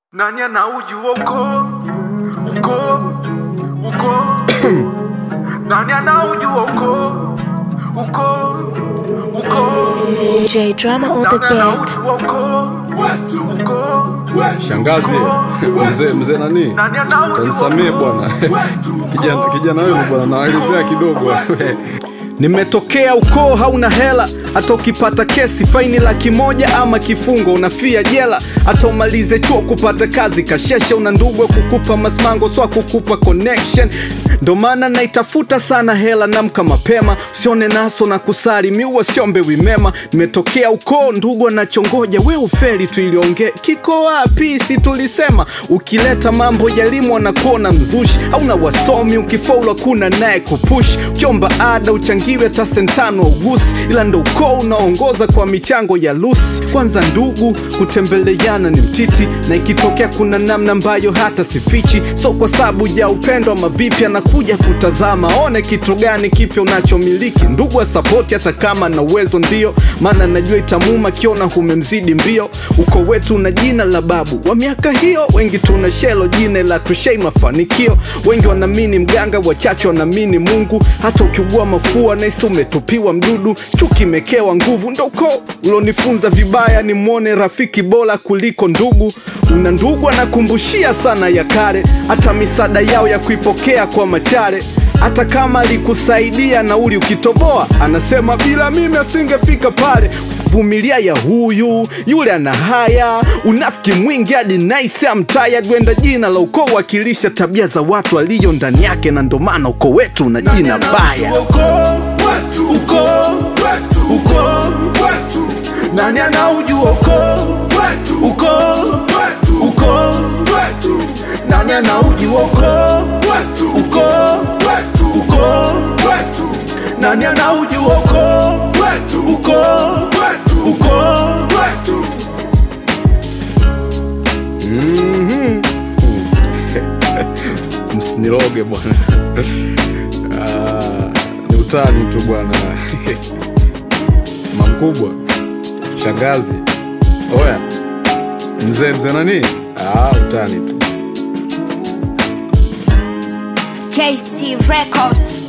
Nani anaujua uko uko uko Nani anaujua uko uko uko J Drama on the Nani beat. anaujua uko uko Shangazi, mzee mzee nani? Nani anaujua Tanisamee uko? bwana. Kijana Uko? kijana wewe bwana naelezea kidogo. Nimetokea ukoo hauna hela, hata ukipata kesi faini laki moja ama kifungo unafia jela, hata umalize chuo kupata kazi kasheshe, una ndugu wa kukupa masmango swa kukupa connection. Ndo maana naitafuta sana hela, namka mapema, usione naso na kusali miua siombewi mema. Nimetokea ukoo ndugu anachongoja, we ufeli tu iliongee kiko wapi? Si tulisema ukileta mambo ya elimu wanakuona mzushi, hauna wasomi, ukifaulu hakuna naye kupush, ukiomba ada uchangiwe hata sentano ugusi, ila ndo ukoo unaongoza kwa michango ya lusi. Kwanza ndugu kutembeleana ni mtiti, na ikitokea kuna namna ambayo hata sifichi, so kwa sababu ya upendo ama vipi, anakuja kutazama one kitu gani kipya unachomiliki. Ndugu asapoti hata kama na uwezo ndio, maana najua itamuma kiona humemzidi mbio. Uko wetu na jina la babu wa miaka hiyo, wengi tuna shelo jina la tushei mafanikio. Wengi wanaamini mganga, wachache wanaamini Mungu. Hata ukiugua mafua naisi umetupiwa mdudu, chuki imekewa nguvu. Ndo uko ulonifunza vibaya, ni mwone rafiki bora kuliko ndugu. Una ndugu anakumbushia sana ya kale, hata misaada yao ya kuipokea kwa machare hata kama alikusaidia nauli ukitoboa, anasema bila mimi asingefika pale. Vumilia ya huyu yule ana haya, unafiki mwingi hadi nice I'm tired. Wenda jina la ukoo wakilisha tabia za watu walio ndani yake, na ndo maana ukoo wetu una jina baya. uko uko uko Nani anaujua uko uko uko Nani anaujua uko uko uko Nani anaujua uko uko uko Msiniroge bwana. Ah, ni utani tu bwana. Mamkubwa. Shangazi. Oya. Mzee mzee nani? Ah, utani tu. KC Records.